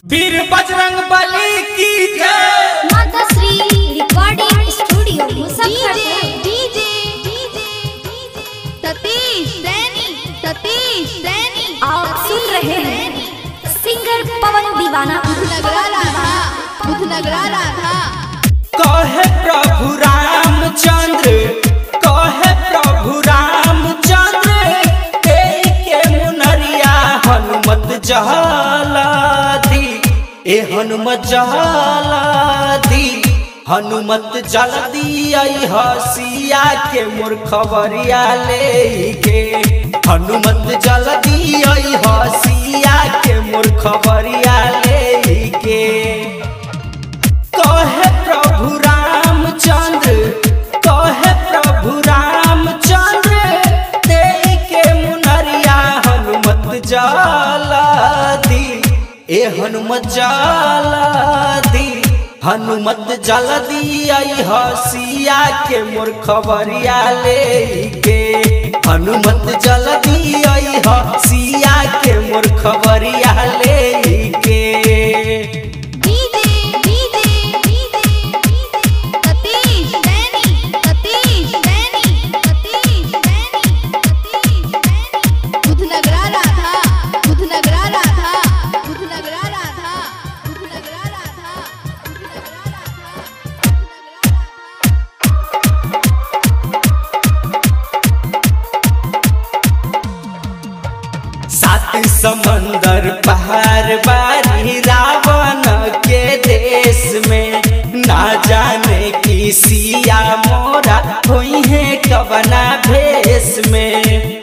वीर बजरंग बली की जय माता Shri recording studio Muzaffarpur DJ Satish Saini Satish Saini आप सुन रहे हैं सिंगर पवन दीवाना बुधनगरा राधा बुधनगरा राधा कहे प्रभु रामचंद्र कहे प्रभु रामचंद्र तेई के मुनरिया हनुमत जहलादी ए हनुमत जहलादी हनुमत जल्दी आई हसिया के मूर्खवरिया लेके हनुमत जल्दी आई हसिया के मूर्खवरिया लेके कहे प्रभु रामचंद्र कहे प्रभु रामचंद्र तेई के मुनरिया हनुमत जाला दी ए हनुमत जाला दी हनुमत जल्दी आई हसिया के मूर्खवरिया लेके हनुमत जल्दी आई हसिया के मूर्खवरिया लेके डीजे डीजे सतीश सैनी सतीश सैनी सतीश सैनी सतीश सैनी बुधनगरा राधा बुधनगरा राधा बुधनगरा राधा बुधनगरा राधा बुधनगरा राधा सात समंदर पहाड़ बारी रावण के देश में ना जाने की सिया मोरा हुई है कबना भेष में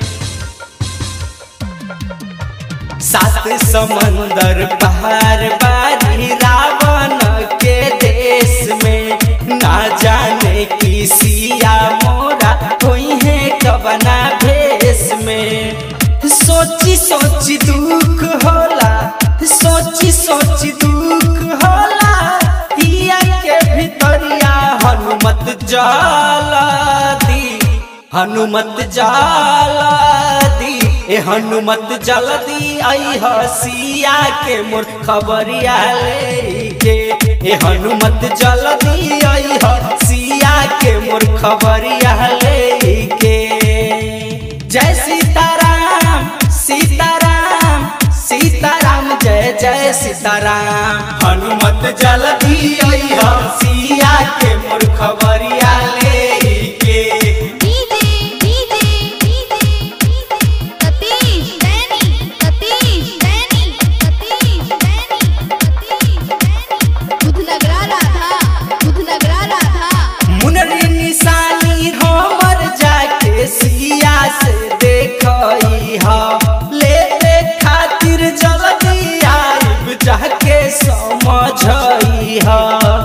सात समंदर पहाड़ बारी रावण के देश में ना जाने की सिया मोरा हुई है कबना भेष में सोची सोची दुख होला सोची सोची दुख होला हिया के भितरिया हनुमत जाला दी हनुमत जाला दी ए हनुमत जल्दी आई हसिया के मोर खबरिया लेके ए हनुमत जल्दी आई हसिया के मोर खबरिया लेके जय सीताराम सीताराम सीताराम जय जय सीताराम हनुमत जल्दी आई हसिया के मोर खबरिया लेके डीजे डीजे सतीश सैनी सतीश सैनी सतीश सैनी सतीश सैनी बुधनगरा राधा बुधनगरा राधा मुनरी निशानी हमर जाके सिया से देखई हा लेते खातिर जल्दी आइब जाके समझई हा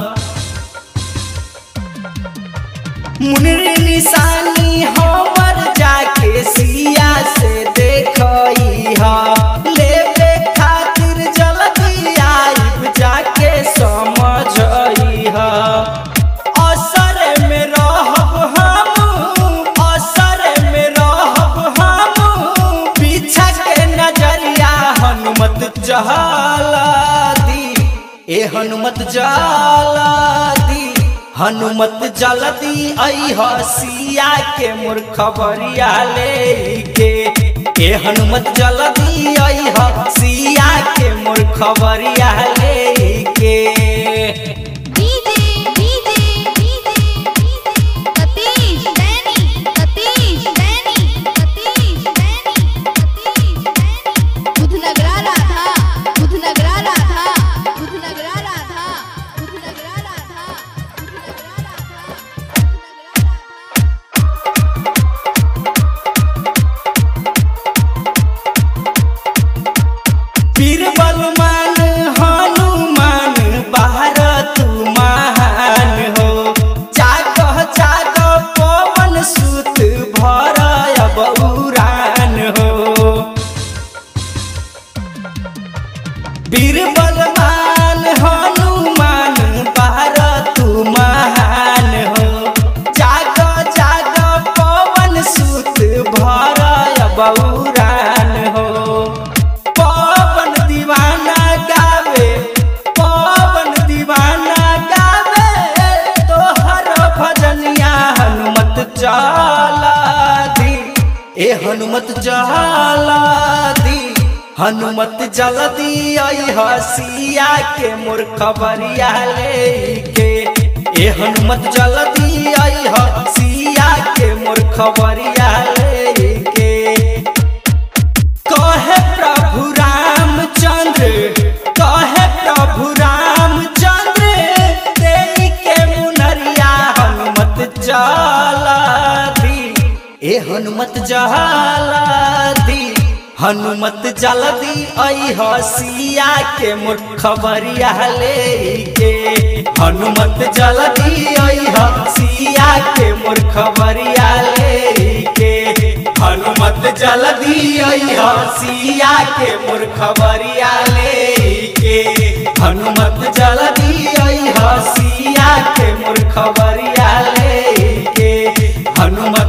मुनरी निशानी हमर जाके सिया से देखई हा लेते खातिर जल्दी आइब जाके समझई हा असर में रहब हम असर में रहब हम पीछा के नजरिया हनुमत जहाला दी ए हनुमत जाला दी हनुमत जल्दी आई हसिया के मूर्खबरिया लेके ए हनुमत जल्दी आई हसिया के मूर्खबरिया लेके डीजे डीजे सतीश सैनी सतीश सैनी सतीश सैनी सतीश सैनी बुधनगरा राधा बुधनगरा राधा बुधनगरा राधा बुधनगरा राधा बुधनगरा राधा पीर बलमान हनुमान बा ए हनुमत जलदी हनुमत जलदी आई हसिया के मोर खबरिया लेके ए हनुमत जलदी आई हसिया के मोर खबरिया लेके कहे प्रभु रामचंद्र कहे प्रभु रामचंद्र देई के मुनरिया हनुमत जलदी ए हनुमत जलदी हनुमत जल्दी आई हसिया के मोर खबरिया लेके हनुमत जल्दी आई हसिया के मोर खबरिया लेके हनुमत जल्दी आई हसिया के मोर खबरिया लेके हनुमत जल्दी आई हसिया के मोर खबरिया लेके हनुमत